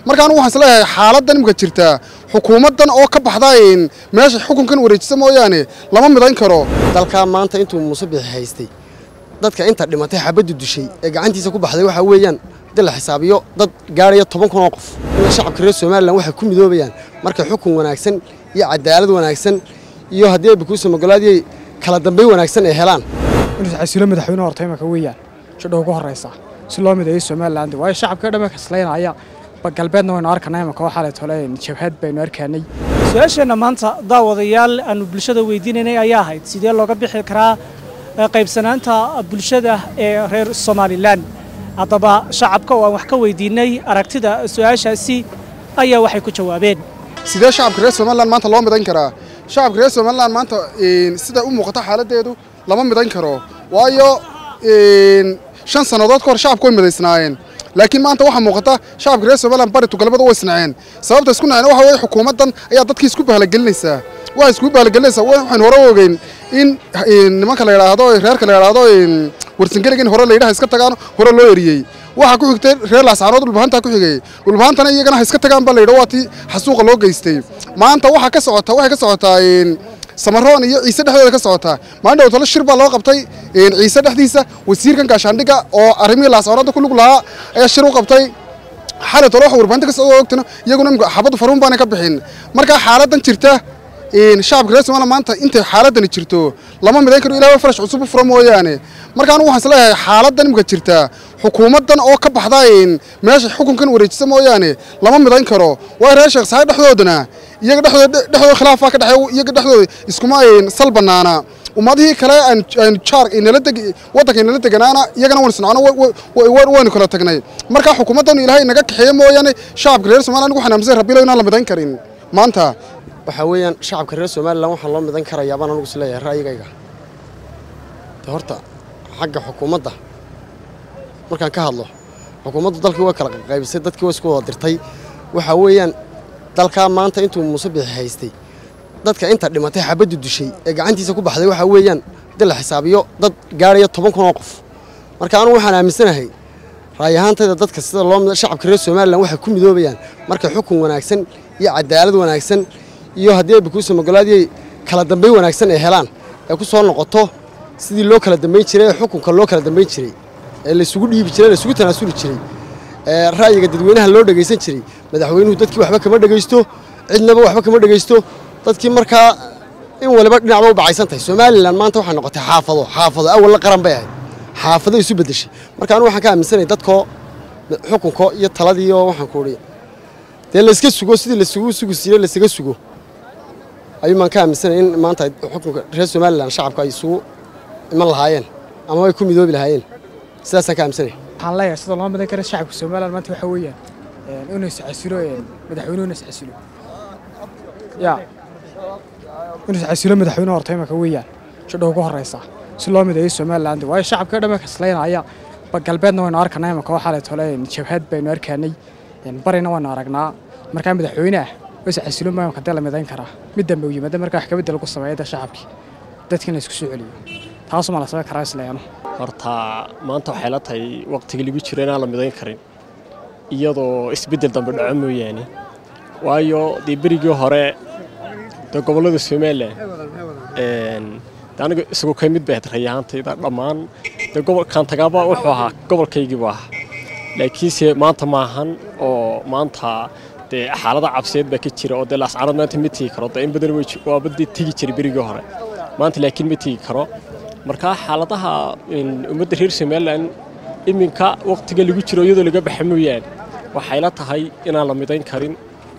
marka anigu waxaan isleeyahay xaaladdan imika jirtaa xukuumaddan oo ka baxda meesha xukunkan wareejisa mooyaane lama midayn karo dalkaa maanta intuu muuse bixi haystay dadka inta dhimatay xabaddu dushay ee gacantiisa ku baxday waxaa weeyaan hadii la xisaabiyo dad gaaraya toban kun oo qof ina shacabka reer somalilan waxay ku midoobayaan markay xukun wanaagsan iyo cadaalad wanaagsan iyo haddii ay bakuusa magolaadiyay kala dambayn wanaagsan ay helaan inuu xasilo madaxweyne horta imaka weeyaan shidho ugu horraysa si loo mideeyo somaliland waayo shacabka dhamma kaslaynaya galbeedna waynu arkanay imaka waxaa le tole jabhad baynu arkaanay su-aasheenna maanta daawadayaal aanu bulshada weydiinaynay ayaa ahayd sidee looga bixi karaa qaybsanaanta bulshada ee reer somalilan haddaba shacabka oo aan wax ka weydiinay aragtida su-aashaasi ayaa waxay ku jawaabeen sidee shacabka reer somalilan maanta loo midayn karaa shacabka reer somalilan maanta sida u muuqata xaaladdeedu lama midayn karo waayo shan sannadood ka hor shacabku way midaysnaayeen laakiin maanta waxaa muuqata shacabka reer somalilan bari tugalbada way isnaceen sababta isku naceen waxa weeye xukuumaddan ayaa dadkii isku bahalagelinaysaa waxay isku bahalagelinaysaa waxaan hore ogeyn in nimanka la yidhaahdo reerka la yidhaahdo warsangeliga in hore la yidhaha iska tagaan hore loo eriyey waxaa ku xigtay reer laascaanood dhulbahantaa ku xigay dhulbahantana iyagana ha iska tagaan baa la yidha waa tii xasuuqa loo geystay maanta waxaa ka socota waxay ka socotaa samaroon iyo ciise dhexdooda ka socotaa maalin dhow talo shir baa loo qabtay ciise dhexdiisa wasiirkan gaashaandhigga oo arrimihii laascaanoodda ku lug lahaa ayaa shir u qabtay xalay talo waxa warbaahinta ka socda ogtana iyaguna imika xabaddu faruun baana ka bixin marka xaaladdan jirta shacabka reer somaliland maanta intay xaaladdani jirto lama midayn karo ilaah farash cusub u fura mooyaane marka anigu waxaan isleeyahay xaaladdan imika jirta xukuumaddan oo ka baxda meesha xukunkan wareejisa mooyaane lama midayn karo waayo reer sheekh saxaad dhexdoodana iyaga dhexdooda dhexdooda khilaafaa ka dhexeeya iyaga dhexdooda iskuma sal bannaana ummadihii kale aan jaar inala deg waddanka inala deganaana iyagana waan isnacno waynu kala tagnay marka xukuumaddan ilaahay naga kaxeeya mooyaane shacabka reer somaliland anigu waxaan aaminsan rabbiilo inaan la midayn karin maanta waxaa weeyaan shacabka reer somalilan waxaa loo midan karayaa baan anugu isleeyahay ra'yigayga de horta xagga xukuumadda markaan ka hadlo xukuumaddu dalkii way kala qaybisay dadkii way isku wada dirtay waxaa weeyaan dalkaa maanta intuu muuse bixi haystay dadka inta dhimatay xabaddu dushay ee gacantiisa ku baxday waxaa weeyaan hadii la xisaabiyo dad gaaraya toban kun oo qof marka anugu waxaan aaminsanahay ra'yi ahaantayda dadka sida loo shacabka reer somalilan waxay ku midoobayaan markay xukun wanaagsan iyo cadaalad wanaagsan iyo haddii ay bakuusa magolaadiyay kala dambayn wanaagsan ay helaan ay ku soo noqoto sidii loo kala dambayn jiray ee xukunka loo kala dambayn jiray ee laysugu dhiibi jiray laysugu tanaasuli jiray ee ra'yiga dadweynaha loo dhegaysan jiray madaxweynuhu dadkii waxba kama dhegaysto cidnaba waxba kama dhegaysto dadkii markaa in waliba dhinacba u bacaysan tahay somalilan maanta waxay noqotay xaafado xaafado awalna qaran bay ahayd xaafado isu beddeshay marka anigu waxaan ka aaminsanaya dadkoo xukunko iyo taladiiyo waxaan ku odhi dee layska sugo sidii lasugu sugi jiray laysaga sugo ayuu maan ka aaminsanaya in maanta xukunka reer somalilan shacabka ay isugu iman lahaayeen ama ay ku midoobi lahaayeen sidaasaan ka aaminsanaya waxaan leeyahay sida loo midayn kara shacabka somaliland maanta waxaa weeyaan inuu isxasilo madaxweynuhu inuu isxasilo ya inuu isxasilo madaxweyne horta imaka weeyaan shidho ugu horraysa si loo mideeyo somaliland waayo shacabka dhamma kaslaynaya galbeedna waynu arkanay imaka waxaa le tole jabhad baynu arkaanay barina waynu aragnaa markaa madaxweyne ah isxasilo maamka dee la midayn karaa mid dambe u yimaada markaa wax kabedel lagu sameeya shacabkii dadkii in la isku soo celiyo taasuma la samayn karaa isleeyano horta maanta waxay la tahay waqtigii lagu jiro inaan la midayn karin iyadoo isbeddel dambe dhaco mooyaane waayo dee berigii hore dee gobollada somalilan de aniga isagu ka mid bay ahayd rayahaantayda dhammaan dee gobolkan tagaaba wuxuu ahaa gobolkaygiibu ahaa laakiinse maanta maahan oo maanta dee xaalada cabseed baa ka jira oo dee laascaanood maanta ma tegi karo dee in badan waaba dee tegi jiray berigii hore maanta laakiin ma tegi karo markaa xaaladaha ummadda reer somalilan iminka waqtiga lagu jiro iyadoo laga baxa mooyaane waxay la tahay inaan la midayn karin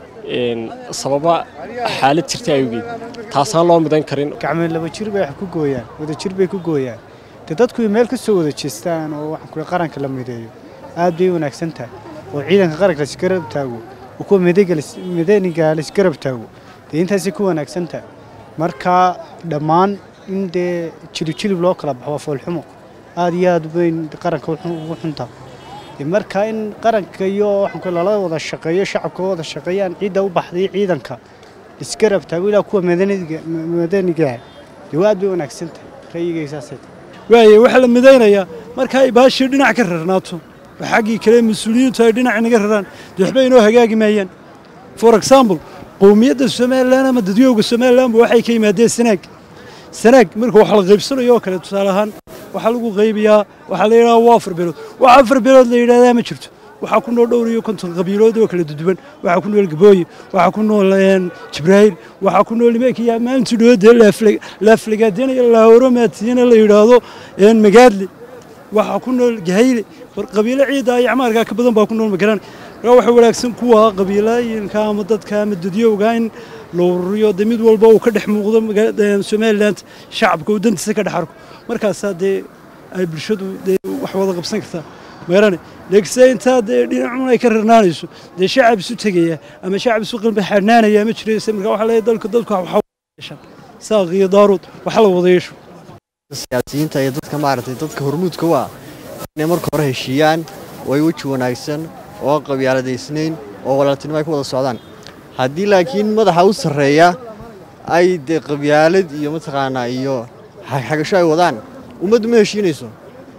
sababa xaalad jirta awgeed taasaan loo midayn karin gacmeen laba jir bay wax ku gooyaan wada jir bay ku gooyaan dee dadku ay meel ka soo wada jeestaan oo waxaan kule qaranka la mideeyo aad bay wanaagsan tahay oo ciidanka qaranka laisgarab taago oo kuwa madaniga laisgarab taago dee intaasay ku wanaagsan tahay marka dhammaan in dee jilib-jilib loo kala baxo waa foolxumo aad iyo aad bayn qaranka ugu xuntaa marka in qaranka iyo waxaan kule lala wada shaqeeyo shacabka wada shaqeeyaan ciidda u baxday ciidanka isgarab taago ilaa kuwa madanigaah dee aad bay wanaagsan tahay ra'yigayga saasay tahay waaye waxaa la midaynayaa marka ay baashii dhinac ka rarnaato oo xaggii kale mas-uuliyiintu ay dhinac inaga raraan dee waxba inoo hagaagi maayaan for example qowmiyadda somalilan ama dadyooga somalilanba waxay ka yimaadeen sanaag sanaag marka wax la qaybsanayo oo kale tusaale ahaan waxaa lagu qaybiyaa waxaa la yidhahdaa waa afar beelood wax afar beelood la yidhahdaa ma jirto waxaa ku nool dhowr iyo konton qabiilood oo kala duduwan waxaa ku nool gabooye waxaa ku nool jibraahiil waxaa ku nool imeekiya maalintii dhoodee laaflagaadenaya laahoromaatiyana la yidhaahdo magaadle waxaa ku nool gahayle war qabiilo ciidda iyo acmaarkaa ka badan baa ku nool magaran markaa waxa wanaagsan kuwa qabiilooyinka ama dadka ama dadyowga in la ururiyo dee mid walba uu ka dhex muuqdo somaliland shacabka uu dantiisa ka dhex arko markaasaa dee ay bulshadu dee wax wada qabsan kartaa meerane laakiinse intaa dee dhinacun ay ka rarnaanayso dee shacab isu tegaya ama shacab isu qalbi xanaanaya ma jirayse marka waxaa leeyahay dalka dadku waxa yeeshaan saaq iyo daarood waxa la wada yeesho siyaasiyiinta iyo dadka maaragtay dadka hormuudka u ah inay marka hore heshiiyaan oo ay weji wanaagsan oo qabyaaladaysnayn oo walaaltinimo ay ku wada socdaan haddii laakiin madaxa u sarreeya ay dee qabyaalad iyo mataqaanaa iyo xagasho ay wadaan ummaddu ma heshiinayso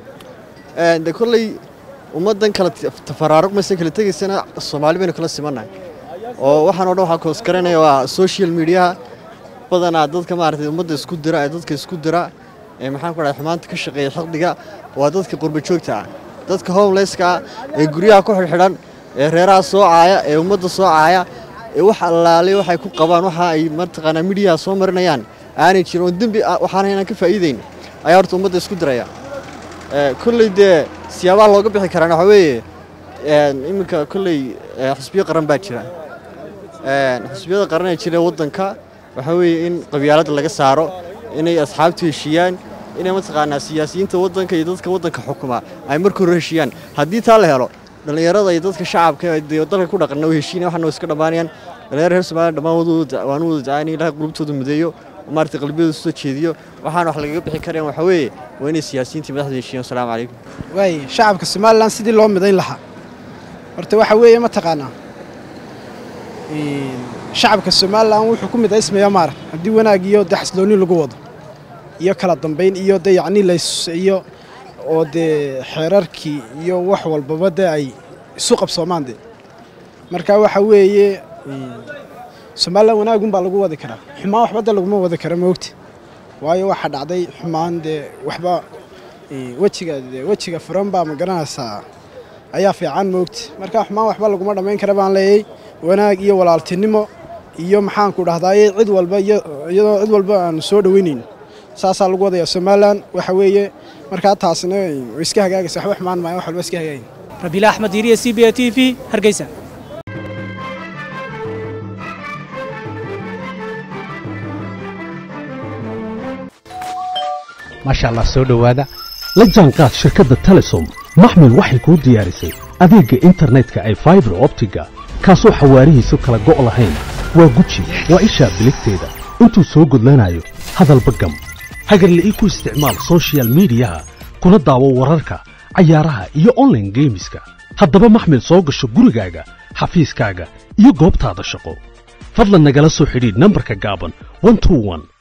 de kolley ummaddan kala tafaraaruqmaysa kala tegaysana soomaali baynu kala simannahay oo waxaan o dhan waxaa koosgaranaya waa social mediaha badanaa dadka maaragtay ummadda isku dira ee dadka isku dira ee maxaan ku dhahay xumaanta ka shaqeeya xaqdiga waa dadka qurba joogta ah dadka homelesska ah ee guryaha ku xidhxidhan ee reeraha soo caaya ee ummadda soo caaya ee wax allaalay waxay ku qabaan waxa ay mataqaanaa midiyaha soo marinayaan aanay jirin oo dembi waxaana inaan ka faa'iidayn ayaa horta ummadda isku diraya kolley dee siyaabaha looga bixi karaan waxaa weeye iminka kolley xusbiyo qaran baa jira xusbiyada qaran ee jira waddanka waxaa weeye in qabyaaladda laga saaro inay asxaabtu heshiiyaan inay mataqaanaa siyaasiyiinta waddanka iyo dadka waddanka xukuma ay marka hore heshiiyaan haddii taa la helo dhallinyarada iyo dadka shacabka ee dalka ku dhaqana way heshiinaya waxana way iska dhammaanayaan dhallinyarada reer somaliya dhammaan waan u wada dacaynaya ilahay qulubtooda mudeeyo maaragtay qalbiyada soo jeediyo waxaan wax lagaga bixi kareen waxaa weeye waa inay siyaasiyiintii madaxda heshiiyaan asalaamu calaykum waay shacabka somalilan sidii loo midayn lahaa horta waxa weeye mataqaanaa shacabka somalilan wuxuu ku midaysmayaa maarag haddii wanaag iyo dee xaslooni lagu wado iyo kala dambayn iyo dee yacni lays iyo oo dee xeerarkii iyo wax walbaba dee ay isu qabsoomaan dee marka waxa weeye somalilan wanaagun baa lagu wadi karaa xumaan waxba dee laguma wadi kara moogta waayo waxaa dhacday xumaan dee waxba wejiga dee wejiga furan baa ma garanaysaa ayaa fiican moogta marka xumaan waxba laguma dhammayn kara baan leeyay wanaag iyo walaaltinimo iyo maxaanku dhahdaye cid walba iyadoo cid walba aanu soo dhoweynayn saasaa lagu wadayaa somalilan waxa weeye markaa taasina way iska hagaagaysa waxba xumaan maayo wax walba iska hagaagay rabiila axmed diiriye c b a t v hargeysa maasha allah soo dhowaada la jaanqaad shirkadda telesom maxmil waxay kuu diyaarisay adeegga internetka ay faibar optiga kaasoo xawaarihiisu kala go' lahayn waa guji waa ishaa biligteeda intuu soo gudlanayo hadalba gam hagarle ii ku isticmaal sochial midiyaha kuna daawo wararka cayaaraha iyo onlaine geemiska haddaba maxmil soo gasho gurigaaga xafiiskaaga iyo goobtaada shaqo fadlan nagala soo xidhiidh nambarka gaaban